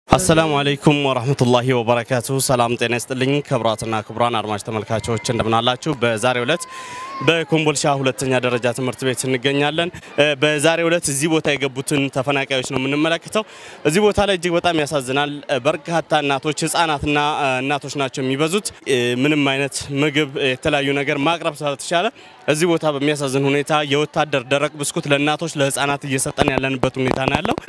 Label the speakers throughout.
Speaker 1: አሰላሙ አለይኩም ወራህመቱላሂ ወበረካቱ። ሰላም ጤና ይስጥልኝ ክቡራትና ክቡራን አድማጭ ተመልካቾች እንደምናላችሁ። በዛሬው ዕለት በኮምቦልቻ ሁለተኛ ደረጃ ትምህርት ቤት እንገኛለን። በዛሬው ዕለት እዚህ ቦታ የገቡትን ተፈናቃዮች ነው የምንመለከተው። እዚህ ቦታ ላይ እጅግ በጣም ያሳዝናል። በርካታ እናቶች፣ ህጻናትና እናቶች ናቸው የሚበዙት። ምንም አይነት ምግብ፣ የተለያዩ ነገር ማቅረብ ስላልተቻለ እዚህ ቦታ በሚያሳዝን ሁኔታ የወታደር ደረቅ ብስኩት ለእናቶች ለህጻናት እየሰጠን ያለንበት ሁኔታ ነው ያለው።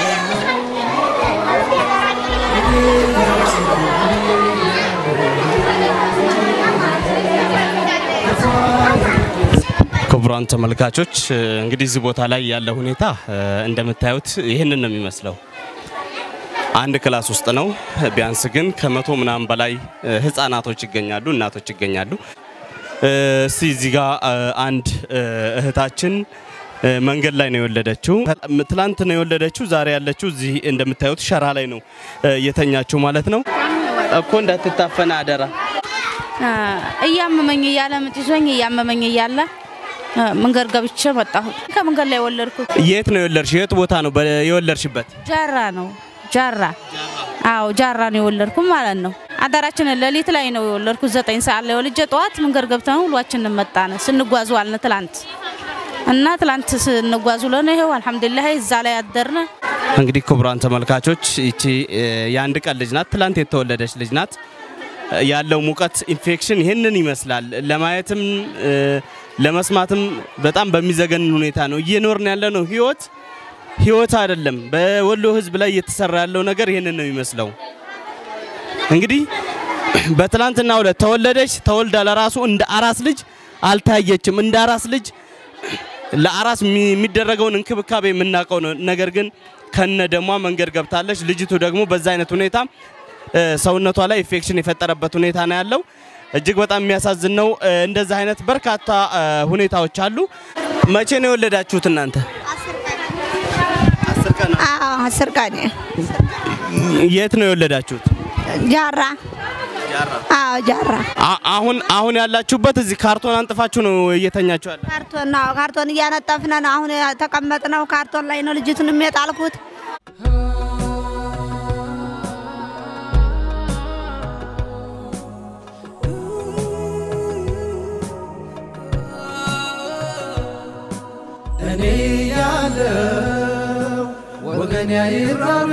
Speaker 1: ክቡራን ተመልካቾች እንግዲህ እዚህ ቦታ ላይ ያለ ሁኔታ እንደምታዩት ይህንን ነው የሚመስለው። አንድ ክላስ ውስጥ ነው። ቢያንስ ግን ከመቶ ምናምን በላይ ህፃናቶች ይገኛሉ፣ እናቶች ይገኛሉ። እስቲ እዚህ ጋር አንድ እህታችን መንገድ ላይ ነው የወለደችው። ትላንት ነው የወለደችው። ዛሬ ያለችው እዚህ እንደምታዩት ሸራ ላይ ነው የተኛችው ማለት ነው። እኮ እንዳትታፈነ አደራ።
Speaker 2: እያመመኝ እያለ ምጥ ይዞኝ እያመመኝ እያለ መንገድ ገብቼ መጣሁ። ከመንገድ ላይ ወለድኩት።
Speaker 1: የት ነው የወለድሽ? የት ቦታ ነው የወለድሽበት?
Speaker 2: ጃራ ነው ጃራ። አዎ ጃራ ነው የወለድኩ ማለት ነው። አዳራችንን ሌሊት ላይ ነው የወለድኩት። ዘጠኝ ሰዓት ላይ ወልጄ ጠዋት መንገድ ገብተን ሁሏችንን መጣን። ስንጓዙ አልን ትላንት እና ትላንት ስንጓዙ ለን ይኸው አልሐምዱሊላህ እዛ ላይ አደርነ።
Speaker 1: እንግዲህ ክቡራን ተመልካቾች ይቺ የአንድ ቀን ልጅ ናት። ትላንት የተወለደች ልጅ ናት። ያለው ሙቀት ኢንፌክሽን ይህንን ይመስላል። ለማየትም ለመስማትም በጣም በሚዘገን ሁኔታ ነው እየኖርን ያለ ነው። ህይወት ህይወት አይደለም። በወሎ ህዝብ ላይ እየተሰራ ያለው ነገር ይህንን ነው የሚመስለው። እንግዲህ በትላንትና ዕለት ተወለደች። ተወልዳ ለራሱ እንደ አራስ ልጅ አልታየችም። እንደ አራስ ልጅ ለአራስ የሚደረገውን እንክብካቤ የምናውቀው ነው። ነገር ግን ከነ ደሟ መንገድ ገብታለች። ልጅቱ ደግሞ በዛ አይነት ሁኔታ ሰውነቷ ላይ ኢንፌክሽን የፈጠረበት ሁኔታ ነው ያለው። እጅግ በጣም የሚያሳዝን ነው። እንደዚህ አይነት በርካታ ሁኔታዎች አሉ። መቼ ነው የወለዳችሁት እናንተ?
Speaker 3: አስር ቀን
Speaker 1: የት ነው የወለዳችሁት?
Speaker 3: ጃራ። አዎ ጃራ።
Speaker 1: አሁን አሁን ያላችሁበት እዚህ ካርቶን አንጥፋችሁ ነው እየተኛችሁ ያለ?
Speaker 3: ካርቶን ነው ካርቶን እያነጠፍን ነው አሁን ተቀመጥነው። ካርቶን ላይ ነው ልጅቱን የጣልኩት።
Speaker 4: እኔ ያለው ወገን አይራብ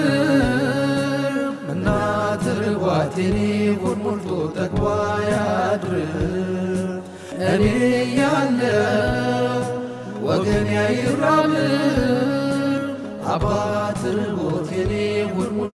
Speaker 4: እናት ርቧት የኔ ሆድ ሞልቶ ጠግቧ ያድር እኔ ያለው ወገን አይራብ አባት ርቦት የኔ